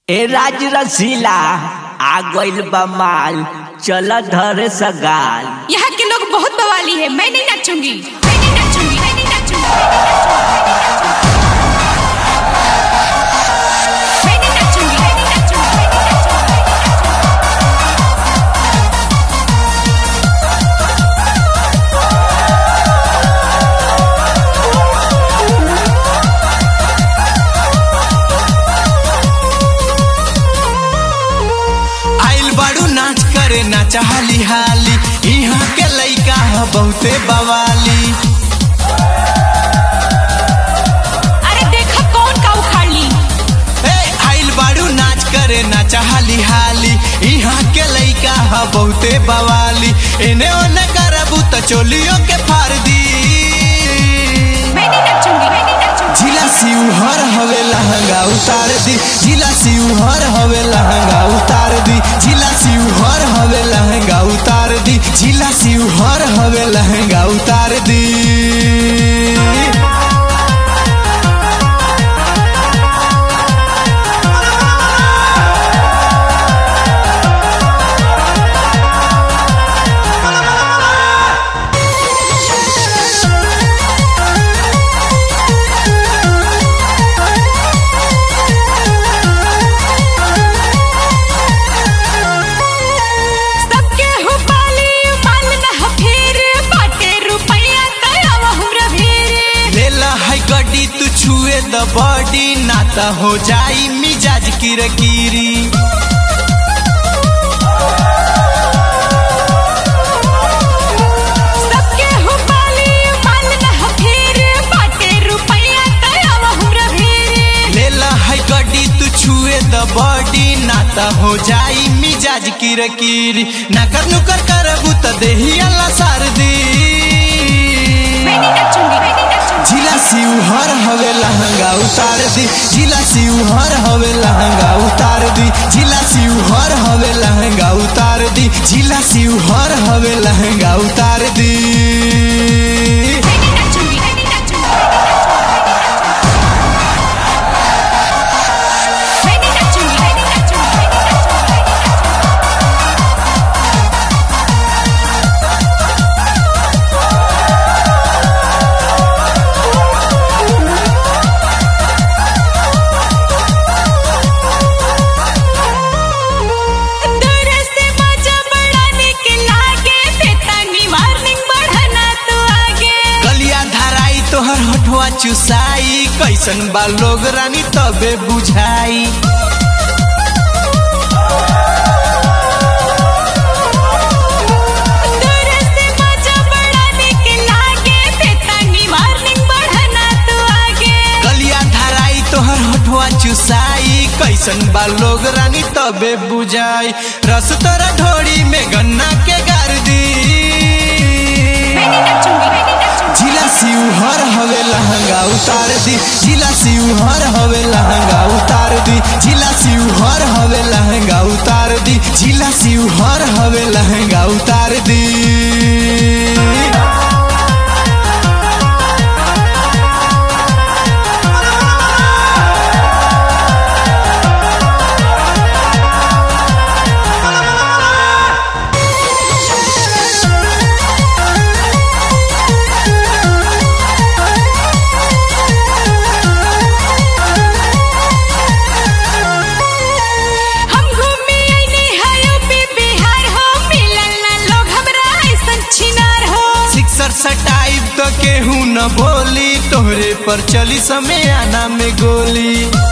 ए राज रसीला आ गइल बा माल चल धर सगाल यहाँ के लोग बहुत बवाली है मैं नहीं नाचूंगी मैं नहीं नाचूंगी मैं नहीं नाचूंगी मैं नहीं नाचूंगी मैं नहीं नाचूंगी मैं नहीं नाचूंगी आइल बाड़ू नाच करे नाच हाली हाली यहाँ के लइका ह बहुते बवाली अरे देखा कौन का उखाड़ ली ए आइल बाड़ू नाच करे नाच हाली हाली यहाँ के लइका ह बहुते बवाली एने ओने करबू त चोलियों के फाड़ दी मैं नहीं नाचूंगी मैं नहीं नाचूंगी जिला सिउहर हवे लहंगा उतार दी जिला सिउहर हवे लहंगा उतार दी जिला सिउहर हवे लहंगा उतार दी जिला सिउहर हवे लहंगा उतार दी सबके हो पाली माल न फिर बाटे रुपया तया हमरा भीर लेला है गड्डी तू छुए द बॉडी नाता हो जाई मिजाज किरकिरी सबके हो पाली माल न फिर बाटे रुपया तया हमरा भीर लेला है गड्डी तू छुए द बॉडी नाता हो जाई मिजाज किरकिरी नकर नुकर करबू त देही अल्लाह सार दी मैं नहीं नाचूंगी मैं नहीं नाचूंगी जिला सिउहर हवे लहंगा उतार दी जिला सिउहर हवे लहंगा उतार दी जिला सिउहर हवे लहंगा उतार दी जिला सिउहर हवे लहंगा उतार दी मैं नहीं नाचूंगी मैं नहीं नाचूंगी मैं नहीं नाचूंगी मैं नहीं नाचूंगी मैं नहीं नाचूंगी दूर से मजा बढ़ाने के लागे बेतानी वार्निंग बढ़ाना तो आगे गलिया धराई तोहर होठवा चुसाई कैसन बा लोग रानी तबे बुझाई दूर से मजा बढ़ाने के लागे बेतानी वार्निंग बढ़ाना तो आगे गलिया धराई तोहर होठवा चुसाई कैसन बा लोग रानी तबे बुझाई रस तोरा ढोड़ी में गन्ना के गार दी मैं नहीं नाचूंगी मैं नहीं नाचूंगी जिला सिउहर हवे लहंगा उतार दी जिला सिउहर हवे लहंगा उतार दी जिला सिउहर हवे लहंगा उतार दी जिला सिउहर हवे लहंगा उतार दी हम घूमी आईनी है यूपी बिहार हो मिलल ना लोग हमरा ऐसन छिनार हो सिक्सर सटाइब तो केहू न बोली तोहरे पर चली समय आना में गोली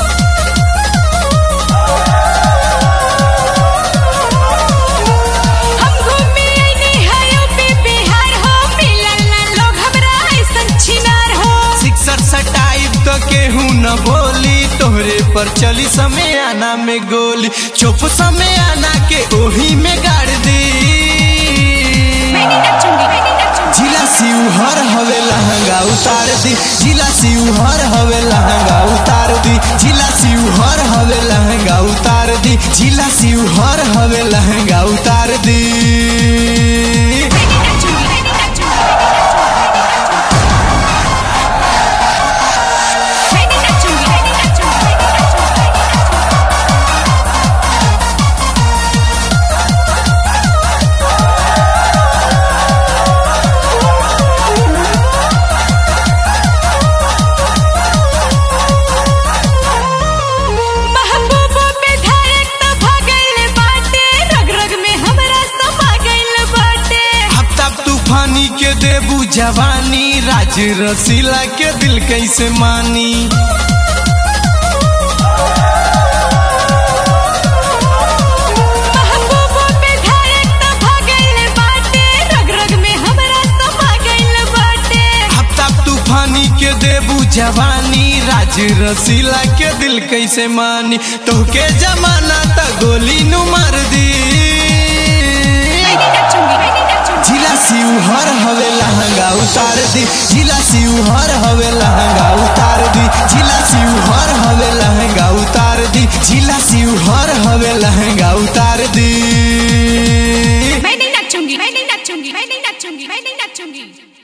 हम घूमी आईनी है यूपी बिहार हो मिलल ना लोग हमरा ऐसन छिनार हो सिक्सर सटाइब तो केहू न बोली तोहरे पर चली समय आना में गोली चुप समय आना के ओही में गाड़ दी मैं नहीं नाचूंगी मैं नहीं नाचूंगी जिला सिउहर हवे लहंगा उतार दी जिला सिउहर हवे लहंगा उतार दी जिला सिउहर हवे लहंगा उतार दी जिला सिउहर हवे लहंगा उतार दी मैं नहीं नाचूंगी मैं नहीं नाचूंगी मैं नहीं नाचूंगी मैं नहीं नाचूंगी मैं नहीं नाचूंगी जवानी राज रसीला के दिल कैसे मानी महबूबों पे धारक त भागल बाटे रग रग में हमरा समा गइल बाटे हफ्ता तूफानी के देबू जवानी राज रसीला के दिल कैसे मानी तोहके जमाना त गोली नु मार दी मैं नहीं नाचूंगी मैं नहीं नाचूंगी जिला सिउ हर हवे लहंगा उतार दी जिला सिउ हर हवे लहंगा उतार दी जिला सिउ हर हवे लहंगा उतार दी जिला सिउ हर हवे लहंगा उतार दी मैं नहीं नाचूंगी मैं नहीं नाचूंगी मैं नहीं नाचूंगी मैं नहीं नाचूंगी